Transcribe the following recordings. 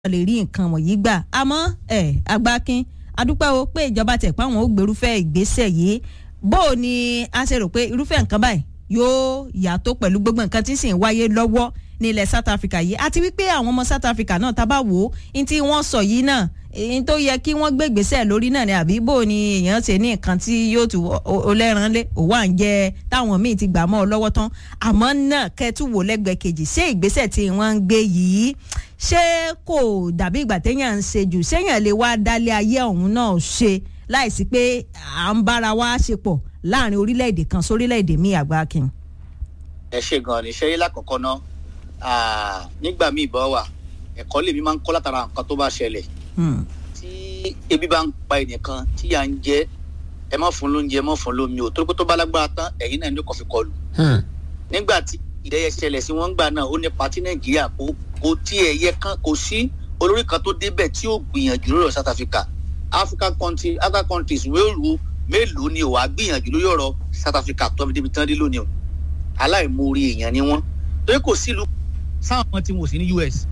lè rí nǹkan wọ̀nyí gbà àmọ́ ẹ̀ agbákin adúpẹ́ o pé ìjọba tẹ̀ pé àwọn ò gbèrúfẹ́ ìgbésẹ̀ yìí bó o ní a ṣe rò pé irúfẹ́ nǹkan báyìí yóò yàtọ̀ pẹ̀lú gbogbo nǹkan tí sì ń wáyé lọ́wọ́ ní ilẹ̀ South Africa yìí àti wípé àwọn ọmọ South Africa náà tá a bá wò ó ní tí wọ́n sọ yìí náà èyí tó yẹ kí wọ́n gbé ìgbésẹ̀ lórí náà ni àbí bó ni èèyàn ṣe ní nǹkan tí yóò tù ọlẹ́ran lé òwò à ń jẹ táwọn míì ti gbà mọ́ ọ lọ́wọ́ tán àmọ́ náà kẹ́tù wò lẹ́gbẹ̀ẹ́ kejì ṣé ìgbésẹ̀ tí wọ́n ń gbé yìí ṣé kò dàbí ìgbà téèyàn ń ṣe jù séèyàn lè wá dálé ayé ọ̀hún náà ṣe láìsí pé à ń bára wa ṣe pọ̀ láàrin orílẹ̀-èdè kan sórílẹ̀-èdè míì àgbákin. ẹ ṣe gan ni ṣe é lákọ̀ọ́kọ́ náà nígbà míì bọ́ wà ẹ̀kọ́ lèmi máa ń kọ́ látara nǹkan tó bá ṣẹlẹ̀ tí ebi bá ń pa ẹnìkan tí yà ń jẹ ẹ má fún lóúnjẹ ẹ má fún lómi o torí pé tó bá lágbára tán ẹ̀yin náà ní kò fi kọlù. nígbà tí ìdẹ́yẹ ṣẹlẹ̀ sí wọ́n gbà náà ó ní pati nàìjíríà kó kó tí ẹ yẹ kán kò sí olórí kan tó débẹ̀ tí ó gbìyànjú lórí South Africa African country African countries mélòó mélòó ni ò wá gbìyànjú lórí ọ̀rọ̀ South Africa tó fi débi tán dé lónìí o aláìmoore èèyàn ni wọ́n torí kò sílùú sáwọn tí mo sì ní US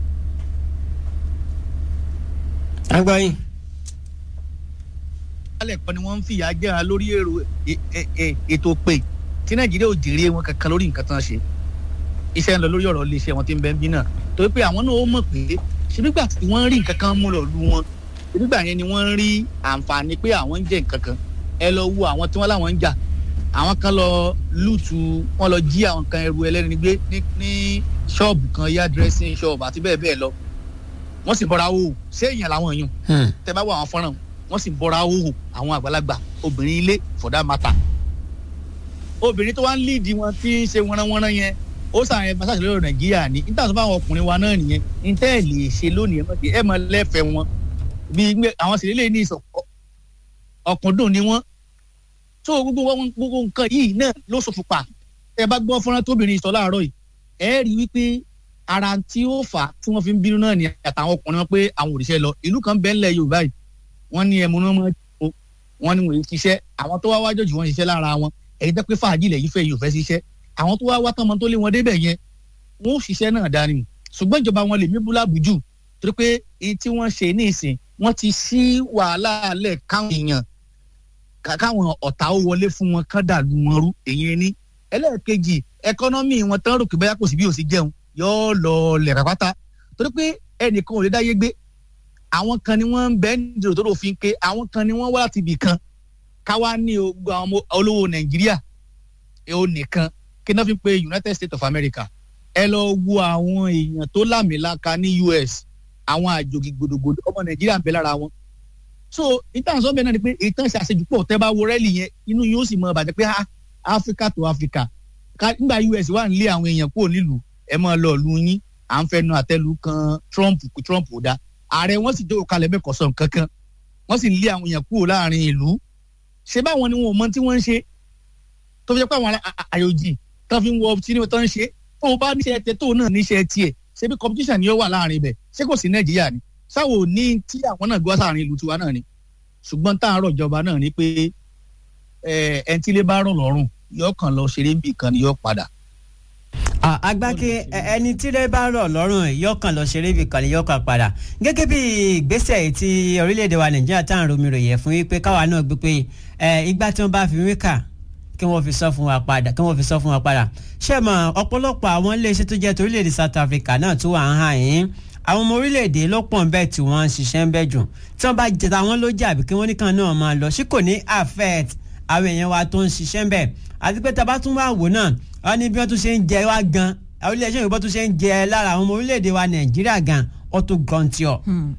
agbáyin. alẹ́ kan ni wọ́n ń fìyà jẹ́ra lórí èrò ètò pé tí nàìjíríà ò jèrè wọn kankan lórí nǹkan tán ṣe iṣẹ́ ń lọ lórí ọ̀rọ̀ iléeṣẹ́ wọn tí ń bẹ ń bí náà torí pé àwọn náà ó mọ̀ pé ṣebígbà tí wọ́n rí nǹkan kan mú lọ lu wọn ṣebígbà yẹn ni wọ́n rí àǹfààní pé àwọn ń jẹ nǹkan kan ẹ lọ wo àwọn tí wọ́n láwọn ń jà àwọn kan lọ lùtù wọ́n lọ jí àwọn kan ẹrù ẹlẹ́ni gbé ní ṣọ́ọ̀bù kan yá dressing shop àti bẹ́ẹ̀ bẹ́ẹ̀ lọ wọ́n sì bọ́ra wò ṣé èèyàn làwọn èèyàn tẹ bá wọ àwọn fọ́nrán wọ́n sì bọ́ra wò àwọn àgbàlagbà obìnrin ilé for that matter obìnrin tó wá ń líìdì wọn tí ń ṣe wọ́nrán-wọ́nrán yẹn ó sàn ẹ̀ masáàsì lórí nàìjíríà ní níta tó bá àwọn ọkùnrin wa náà nìyẹn ní tẹ́ ẹ̀ lè ṣe lónìí ẹ̀ mọ̀ lẹ́fẹ̀ẹ́ wọn bí àwọn sì lélẹ̀ ní ọkùndùn ni wọ́n tó gbogbo gbogbo nǹkan yìí náà ló ṣòfò pa ẹ bá gbọ́ fọ́nrán tóbìnrin sọ láàárọ̀ yìí ẹ rí wípé ara tí ó fà á tí wọ́n fi ń bínú náà ni àtàwọn ọkùnrin wọn pé àwọn òrìṣẹ́ lọ ìlú kan bẹ́ẹ̀ ńlẹ̀ yorùbá yìí wọ́n ní ẹmu náà máa jò wọ́n ní wọ́n yìí ṣiṣẹ́ àwọn tó wá wájọ́ jù wọ́n ṣiṣẹ́ lára wọn èyí tẹ́ pé fàájì lẹ̀ yìí fẹ́ yìí ò fẹ́ ṣiṣẹ́ àwọn tó wá wá tán mọ́ tó lé wọn débẹ̀ yẹn wọ́n ò ṣiṣẹ́ náà dání ṣùgbọ́n ìjọba wọn lè mí bú lábùjù torí pé èyí tí wọ́n ṣe ní ìsìn wọ́n ti ṣí wàhálà lẹ̀ káwọn èèyàn káwọn ọ̀tá ó wọlé fún wọn kán dàlú wọn rú èyí ní ẹlẹ́ẹ̀kejì ẹkọ́nọ́mì wọn tán rò pé báyà kò sí bí ò sí jẹun yóò lọ lẹ̀rẹ̀ pátá torí pé ẹnìkan ò lè dáyé gbé àwọn kan ni wọ́n ń bẹ́ nídìí tó lófin ké àwọn kan ni wọ́n wá láti ibì kan káwá ní ogun àwọn olówó nàìjíríà ò nìkan kí náà fi pe United States of America ẹ lọ wo àwọn èèyàn tó lámìlaka ní US àwọn àjòjì gbòdògbòdò ọmọ nàìjíríà ń bẹ lára wọn so ìtàn sọ́bẹ̀ náà ni pé ìtàn ṣe àṣejùpọ̀ tẹ́ bá wo rẹ́lì yẹn inú yóò sì mọ bàjẹ́ pé Africa to Africa nígbà US wà ń lé àwọn èèyàn kúrò nílùú ẹ máa lọ lu yín à ń fẹnu àtẹ́lu kan Trump kú Trump ò da ààrẹ wọn sì jókòó kalẹ̀ bẹ́ẹ̀ kọ̀sọ̀ kankan wọ́n sì ń lé àwọn èèyàn kúrò láàrin ìlú ṣé báwọn ni wọn ò mọ tí wọ́n ń ṣe tó fi jẹ́ pé àwọn àyòjì tó fi ń wọ tí ni wọ́n ń ṣe tó o bá níṣẹ́ tẹ tó o náà níṣẹ́ tiẹ̀ ṣé bí competition ni ó wà láàrin ibẹ̀ ṣé kò sí Nàìjíríà ni sáwọ ní tí àwọn náà gbọ́ sáàrin ìlú tiwa náà ni ṣùgbọ́n tá à ń rọ̀ ìjọba náà ni pé ẹni tí ilé bá rọ̀ lọ́rùn yóò kàn lọ ṣeré bì kan ni yóò padà agbáke ẹni tí lè bá rọ̀ lọ́rùn yọkàn lọ ṣeré ibì kan ni yọkàn padà gẹ́gẹ́ bí ìgbésẹ̀ tí orílẹ̀-èdè wa nàìjíríà tá à ń romi ròyìn fún wípé káwa náà gbé pé ìgbà tí wọ́n bá fi wí kà kí wọ́n fi sọ fún wa padà kí wọ́n fi sọ fún wa padà ṣé mọ̀ ọ̀pọ̀lọpọ̀ àwọn iléeṣẹ́ tó jẹ́ torílẹ̀-èdè South Africa náà tó wà ń hàn yín àwọn ọmọ orílẹ̀-èdè ló pọ̀ bẹ́ẹ̀ tí wọ́n ń ṣiṣẹ́ ń bẹ́ jù tí wọ́n bá jẹ táwọn ló jà bí kí wọ́n nìkan náà máa lọ sí kò ní affect àwọn èèyàn wa tó ń ṣiṣẹ́ ń bẹ̀ àti pé tá a bá tún wá wò náà wọ́n ní bí wọ́n tún ṣe ń jẹ wá gan orílẹ̀-èdè òyìnbó tún ṣe ń jẹ lára àwọn ọmọ orílẹ̀-èdè wa nàìjíríà gan ó tún gan tí ọ.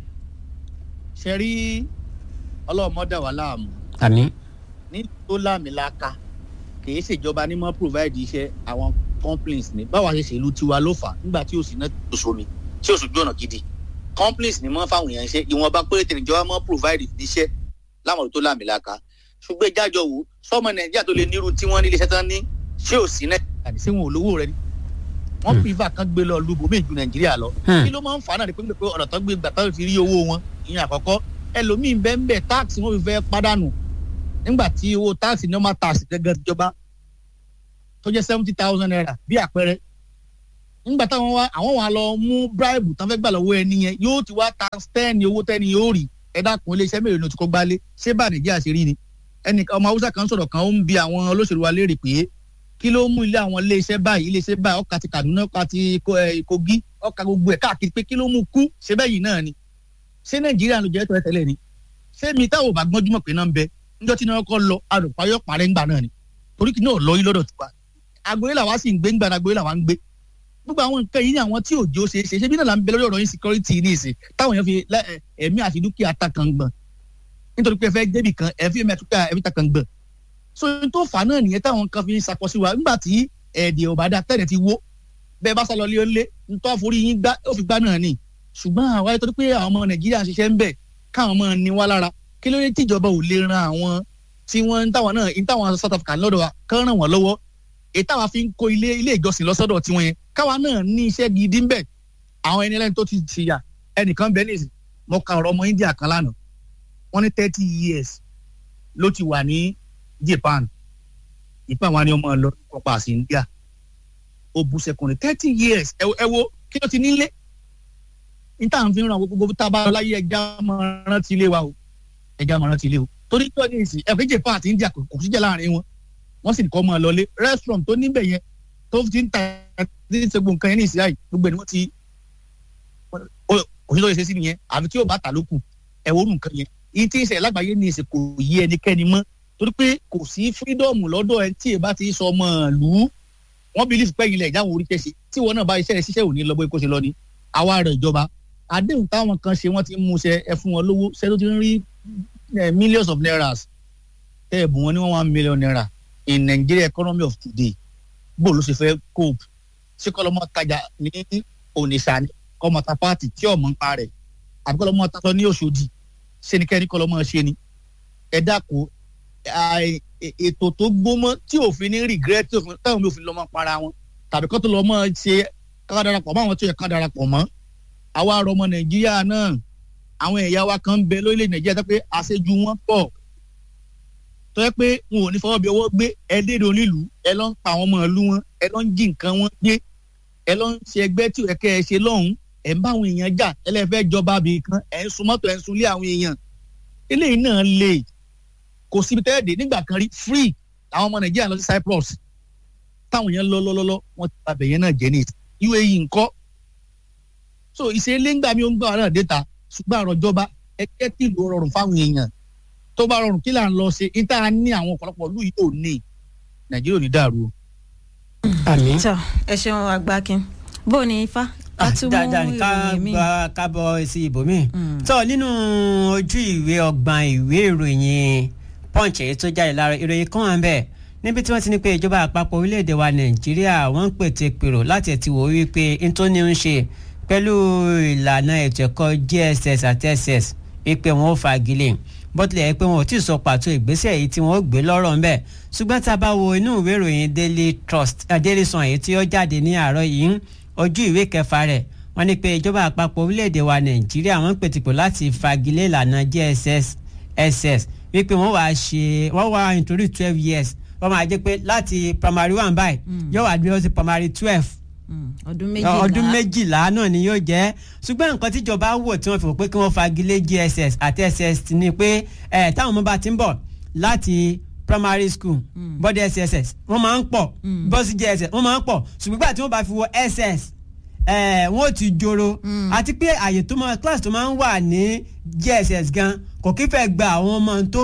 ṣe rí ọlọ́mọdé wa láàmú. àmín. ní tó láàmìlaka kì í ṣèjọba ní mọ́ provide iṣẹ́ àwọn complaints ní báwa ṣe ṣèlú tiwa ló fà nígbà tí òsì náà tó somi tí òsì gbọ́nà gidi complaints ní mọ́ fáwọn èèyàn ṣe ìwọ̀nba péréte níjọba mọ́ provide iṣẹ́ láwọn tó láàmìlaka ṣùgbọ́n ìjájọ wo sọmọ nàìjíríà tó lè nírú tí wọ́n ní iléeṣẹ́ tán ní ṣé ò sí nàìjíríà ní sí wọn ò lówó rẹ ni wọ́n pìfà kan gbé lọ lu bòmí ju nàìjíríà lọ kí ló máa ń fà náà ni pé pé ọ̀nà tó gbé gbà tó fi rí owó wọn ìyẹn àkọ́kọ́ ẹlòmíín bẹ́ẹ̀ ń bẹ̀ táàkì wọn fi fẹ́ pàdánù nígbà tí owó táàkì normal tax gẹ́gẹ́ ìjọba tó jẹ́ seventy thousand naira bí àpẹẹrẹ nígbà táwọn wá àwọn wà lọ mú bíráìbù tán fẹ́ gbà lọ́wọ́ ẹni yẹn yóò ti wá times ten ní owó tẹ́ni yóò rí ẹ dákun iléeṣẹ́ mélòó ni o ti kó gbálé ṣé bá nàìjíríà ṣe rí ni ẹnì ọmọ haúsá kan sọ̀rọ̀ kan ó ń bi àwọn olóṣèlú wa léèrè pé kí ló mú ilé àwọn iléeṣẹ́ báyìí iléeṣẹ́ báyìí ọkà ti Kaduna ọkà ti Kogi ọkà gbogbo ẹ̀ káàkiri pé kí ló mú kú ṣé bẹ́ẹ̀ yìí náà ni ṣé nàìjíríà ló jẹ́ tọ́lẹ̀ tẹ́lẹ̀ ni ṣé mi táwọn ò bá gbọ́njú mọ̀ pé náà ń bẹ níjọ́ tí náà kọ́ lọ àròpáyọ̀ parẹ́ ńgbà náà ni torí kí náà lọ yí lọ́dọ̀ tiwa agboolé làwa sì ń gbé ńgbà agboolé làwa ń gbé gbogbo àwọn nǹkan yìí ni àwọn tí òjò ṣe é ṣe ṣe bí náà là ń bẹ lórí ọ̀rọ̀ insecurity ní ìsìn táwọn èèyàn fi ẹ̀mí àti dúkìá ta kan gbọ̀n nítorí pé ẹ fẹ́ débì kan ẹ fi ẹ̀mí àti dúkìá ẹ̀mí ta kan gbọ̀n so n tó fà náà nìyẹn táwọn kan fi ń sakọ sí wa nígbà tí ẹ̀ẹ́dì ọ̀bàdà tẹ̀lẹ̀ ti wó bẹ́ẹ̀ bá sá lọ lé ó lé ntọ́ àforí yín gbá ó fi gbá náà ni ṣùgbọ́n àwa torí pé àwọn ọmọ nàìjíríà ń ṣiṣẹ́ ń bẹ̀ káwọn ọmọ ní wá lára kí ló dé tíjọba ò lè ran àwọn tí wọ́n ń táwọn náà ń táwọn South Africa lọ́dọ̀ wa kán ràn wọ́n lọ́wọ́ èyí táwa fi ń kó ilé ilé ìjọsìn lọ́sọ́dọ̀ tiwọn yẹn káwa náà ní iṣẹ́ gidi ń bẹ̀ àwọn ẹni ẹlẹ́ni tó ti ti yà ẹnìkan bẹ́ẹ̀ nìyí mo ka ọ̀rọ̀ ọmọ India kan lánàá wọ́n ní thirty years ló ti wà ní Japan ìpá wa ni ọmọ lọ kọpa sí India ó bu sẹkùnrin thirty years ẹ wo kí ló ti nílé níta ń fi ràn gbogbo tá a bá láyé ẹja máa rántí ilé wa o ẹja máa rántí ilé o torí tí wọ́n ní ìsìn ẹ̀fọ́ Japan àti India kò síjà láàrin wọn wọ́n sì kọ́ máa lọlé restaurant tó níbẹ̀ yẹn tó ti ń ta ti ń ṣe gbogbo nǹkan yẹn ní ìsìn àyè gbogbo ẹ̀ ni wọ́n ti òṣìṣẹ́ òṣìṣẹ́ sí nìyẹn àfi tí yóò bá ta lókù ẹ̀wọ̀rù nǹkan yẹn yìí tí ń ṣẹlẹ̀ lágbàáyé ní ìsìn kò yí ẹnikẹ́ni mọ́ torí pé kò sí fírídọ́ọ̀mù lọ́dọ̀ ẹ tí èbá ti sọ ọmọ ìlú wọ́n believe pé ilẹ̀ ìjáwó orí kẹ́sì tí wọn náà bá iṣẹ́ rẹ̀ ṣiṣẹ́ òní lọ́gbọ́ kó ṣe lọ ni àwa rẹ̀ ìjọba àdéhùn táwọn kan ṣe wọ́n ti mú ṣe ẹ fún wọn lówó ṣe tó ti ń rí millions of nairas tẹ́ ẹ̀ bù wọn ní one one million naira in Nigeria economy of today bó ló ṣe fẹ́ cope ṣé kọ́lọ́mọ tajà ní Onitsha ni kọ́mọ ta pààtì tí ọ̀mọ́ ń pa rẹ̀ àbí kọ́lọ́mọ tatọ́ ní Òṣòdì ṣé ni kẹ́ni kọ́lọ́mọ ṣe ni ẹ dákun ètò tó gbómọ tí òfin ní regret tí òfin táwọn òfin lọ́mọ para wọn tàbí kó tó lọ́mọ ṣe ká darapọ̀ mọ́ àwọn tó yẹ ká darapọ̀ mọ́ àwa ará ọmọ nàìjíríà náà àwọn ẹ̀yà wa kan ń bẹ lórílẹ̀ nàìjíríà tó pé àṣejù wọn pọ̀ tó yẹ pé wọn ò ní fọwọ́ bí ọwọ́ gbé ẹ dédé onílùú ẹ lọ ń pa àwọn ọmọ ìlú wọn ẹ lọ ń jí nǹkan wọn gbé ẹ lọ ń ṣe ẹgbẹ́ tí ẹ kẹ́ ẹ ṣe lọ́hùn-ún ẹ ń bá àwọn èèyàn jà ẹlẹ́fẹ́ jọba bì kan ẹ ń sun mọ́tò ẹ ń sunlé àwọn èèyàn eléyìí náà lè kò síbi tẹ́lẹ̀ dé nígbà kan rí free àwọn ọmọ nàìjíríà lọ sí Cyprus táwọn yẹn lọ lọ́lọ́lọ́ wọ́n ti pa bẹ̀yẹn náà jẹ́ ní UAE ńkọ́ so ìṣẹ̀lẹ̀ ńgbà mi ò ń gbà náà déta ṣùgbọ́n àròjọba ẹgbẹ́ tí ìlú rọrùn fáwọn èèyàn tó bá rọrùn kí là ń lọ ṣe níta ní àwọn ọ̀pọ̀lọpọ̀ ìlú yìí ò ní nàìjíríà ò ní dàrú. àmín. tọ ẹ ṣeun àgbákin bó o ní ifá ká tún mú dáadáa ní ká ìròyìn mi. gba kábọ̀ sí ibòmíì. tó nínú ojú ìwé ọgbọ̀n ìwé ìròyìn punch èyí tó jáde lára ìròyìn kan wà ń bẹ̀ níbi tí wọ́n ti ní pé ìjọba àpapọ̀ orílẹ̀-èdè wa nàìjíríà wọ́n ń pète pèrò láti ẹ̀tì wò wípé n tó ní ń ṣe pẹ̀lú ìlànà ètò ẹ̀kọ́ JSS àti SS wípé wọ́n ó fagilé bó tilẹ̀ yẹ pé wọn ò tí ì sọ pàtó ìgbésẹ̀ yìí tí wọ́n ó gbé lọ́rọ̀ ńbẹ̀ ṣùgbọ́n tá a bá wo inú ìwé ìròyìn Daily Trust uh, Daily Sun èyí tí ó jáde ní àárọ̀ yìí ojú ìwé kẹfà rẹ̀ wọ́n ní pé ìjọba àpapọ̀ orílẹ̀-èdè wa nàìjíríà wọ́n ń pètìpò láti fagilé ìlànà JSS SS wípé wọ́n wá ṣe wọ́n wá nítorí twelve years wọ́n máa jẹ́ pé láti primary one báyìí yóò wá dúró sí primary twelve Mm, ọdún méjìlá ọdún méjìlá náà ni yóò jẹ́ ṣùgbọ́n nǹkan tíjọba wò tí wọ́n fi wò pé kí wọ́n fagilé JSS àti SS ni pé ẹ̀ táwọn ọmọ bá ti ń bọ̀ láti primary school bọ́dẹ̀ SSS wọ́n máa ń pọ̀ bọ́sí JSS wọ́n máa ń pọ̀ ṣùgbọ́n gbà tí wọ́n bá fi wọ SS ẹ̀ wọ́n ti joro àti pé àyè tó máa class tó máa ń wà ní JSS gan kò kí fẹ́ gba àwọn ọmọ tó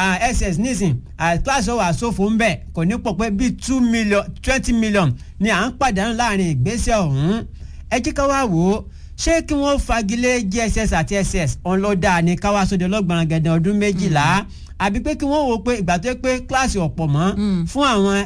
ss nísìn kíláàsì ọwọ́ àsòfò ń bẹ̀ kò ní pọ̀ pé bíi two million twenty million ni à ń pàdánù láàrin ìgbésẹ̀ ọ̀hún ẹ jí ká wá wò ó ṣé kí wọ́n fagilé JSS àti SS òun ló dáa ní káwá sóde ọlọ́gbọ̀n gẹ̀dẹ̀ ọdún méjìlá àbí pé kí wọ́n wò ó pé ìgbà tó yẹ pé kíláàsì ọ̀pọ̀ mọ́ fún àwọn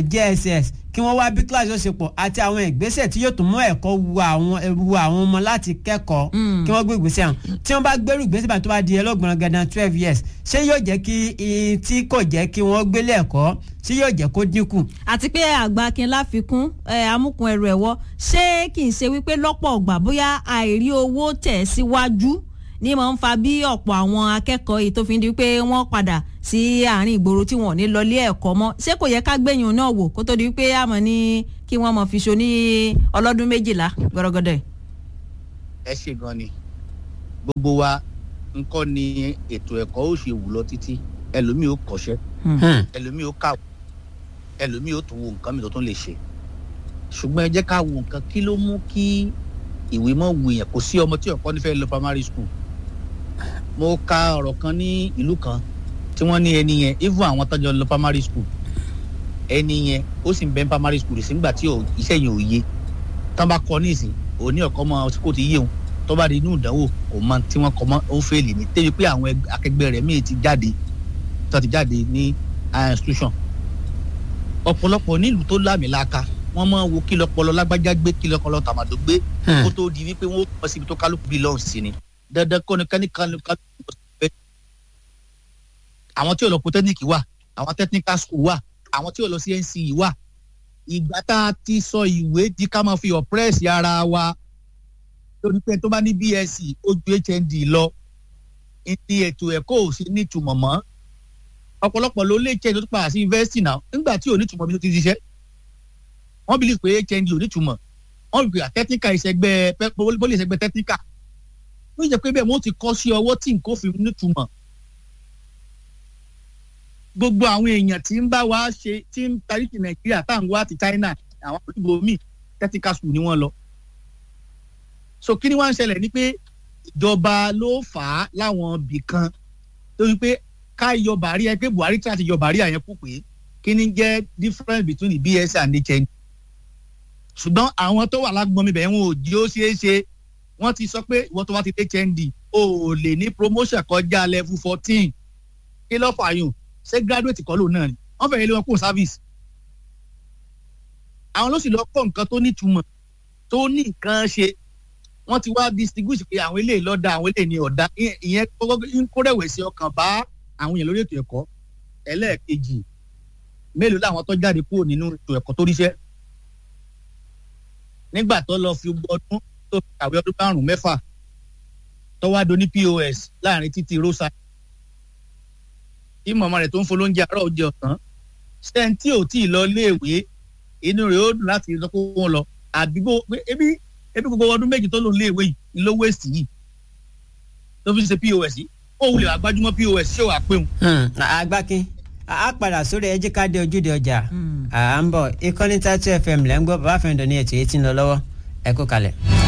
JSS kí wọ́n wá bí kíláàsì ó ṣe pọ̀ àti àwọn ìgbésẹ̀ tí yóò tún mú ẹ̀kọ́ wu àwọn wu àwọn ọmọ láti kẹ́kọ̀ọ́ kí wọ́n gbé ìgbésẹ̀ hàn tí wọ́n bá gbẹ́rù ìgbésẹ̀ bá tó bá di ẹlọ́gbọ̀n gandan twelve years ṣé yóò jẹ́ kí i tí kò jẹ́ kí wọ́n gbélé ẹ̀kọ́ ṣé yóò jẹ́ kó dínkù. àti pé àgbàkin láfikún amúkun ẹrù ẹ̀wọ́ ṣé kì í ṣe wípé lọ́pọ̀ ọgbà bóyá àìrí owó tẹ̀ síwájú ní mọ̀ ń fa bí ọ̀pọ̀ àwọn akẹ́kọ̀ọ́ yìí tó fi ń di pé wọ́n padà sí àárín ìgboro tí wọ́n ò ní lọlé ẹ̀kọ́ mọ́ ṣé kò yẹ ká gbẹ̀yìn náà wò kó tó di pé àmọ́ ní kí kí wọ́n mọ̀ fi so ní ọlọ́dún méjìlá gbọ́dọ̀gọ́dọ̀ yìí. ẹ ṣe gan ni gbogbo wa nǹkan ni ètò ẹ̀kọ́ ó ṣe wù lọ títí ẹlòmíì ó kọ́ṣẹ́ Hmm. ẹlòmíì ó kàwé ẹlòmíì ó tún wo nǹkan mi tó tún lè ṣe ṣùgbọ́n ẹ jẹ́ ká wo nǹkan kí ló mú kí ìwé mọ́ wù yẹn kò sí ọmọ tí ọ̀pọ̀ nífẹ̀ẹ́ lọ primary school mo ka ọ̀rọ̀ kan ní ìlú kan tí wọ́n ní ẹni yẹn even àwọn tọ́jọ́ lọ primary school ẹni yẹn ó sì ń bẹ ní primary school sí nígbà tí ò- iṣẹ́ yẹn ò yé tán bá kọ níìsín òní ọ̀kọ́ mọ kó ti yé òun tó bá di inú ìdánwò kò mọ tí wọ́n kọ mọ́ ó ń fèèlì ní tẹ́bi pé àwọn ẹgbẹ́- akẹgbẹ́ rẹ̀ míì ti jáde tó ti jáde ní higher institution ọ̀pọ̀lọpọ̀ nílùú tó lámìlaka wọ́n máa ń wo kí lọ́pọlọ lágbájá gbé kí lọ́pọlọ tàmàdó gbé Hmm. kó tó di wípé wọ́n kọ́ síbi tó kálukú bí lọ́hùn sí ni dandan kọ́ ni kání kálukú kálukú lọ sí ibẹ̀. àwọn tí ò lọ polytechnic wà àwọn technical school wà àwọn tí ò lọ sí NCE wà ìgbà tá a ti sọ ìwé di ká máa fi oppress ara wa lórí pé tó bá ní BSc ó ju HND lọ ní ètò ẹ̀kọ́ ò sí nítumọ̀ mọ́ ọ̀pọ̀lọpọ̀ ló lè HND tó padà sí yunifásitì náà nígbà tí ò nítumọ̀ bí tó ti ṣiṣẹ́ wọ́n bí lè pé HND ò nítumọ̀ wọ́n bí pé technical ìṣẹ́gbẹ́ pólì ìṣẹ́gbẹ́ technical ló jẹ́ pé bẹ́ẹ̀ wọ́n ti kọ́ sí ọwọ́ tí nǹkan fi nítumọ̀ gbogbo àwọn èèyàn tí ń bá wa ṣe tí ń tarí ti Nàìjíríà tá à ń wá ti China àwọn olùgbò míì technical school ni wọ́n lọ so kí ni wọ́n ń ṣẹlẹ̀ ni pé ìjọba ló fà á láwọn ibì kan torí pé ká yọ bàrí ẹ pé Buhari tí a ti yọ bàrí àyẹn kú pé kí ni jẹ́ difference between the BSc and HND ṣùgbọ́n àwọn tó wà lágbọ́n mi bẹ̀ wọn ò jí ó ṣeé ṣe wọ́n ti sọ pé ìwọ́n tó wá ti HND o ò lè ní promotion kọjá level fourteen kí ló fààyàn ṣé graduate kọ́ lòun náà ni wọ́n fẹ̀yẹ́ lé wọn kó service àwọn ló sì lọ kọ́ nǹkan tó nítumọ̀ tó ní nǹkan ṣe wọ́n ti wá distinguish pé àwọn eléyìí lọ́dà àwọn eléyìí ní ọ̀dà ìyẹn- ìyẹn kọ́kọ́ ń kó rẹ̀wẹ̀sì ọkàn bá àwọn èèyàn lórí ètò ẹ̀kọ́ ẹlẹ́ẹ̀kejì mélòó làwọn tó jáde kúrò nínú ètò ẹ̀kọ́ tó ríṣẹ́ nígbà tó lọ fi gbọ́ ọdún tó fi kàwé ọdún márùn-ún mẹ́fà tó wá do ní POS láàrin títí rosa tí màmá rẹ̀ tó ń folóúnjẹ àárọ̀ oúnjẹ ọ̀sán sẹ́ńtì ò tí ì lọ léèwé inú rẹ̀ ó dùn láti sọ pé wọ́n lọ àdúgbò pé ebi ebi gbogbo ọdún méjì tó lò ń léèwé yìí ni ló wéèsì yìí tó fi ń ṣe POS yìí ó wulẹ̀ àgbájúmọ́ POS ṣé wàá pé òun. Hmm. agbákin a a padà sórí ẹ jẹ́ ká dé ojúde ọjà à ń bọ̀ ìkànnì tatu fm lẹ́ ń gbọ́ bàbá fẹ́ǹdọ̀ ní ètò yìí tí ń lọ lọ́wọ́ ẹ kú kalẹ̀.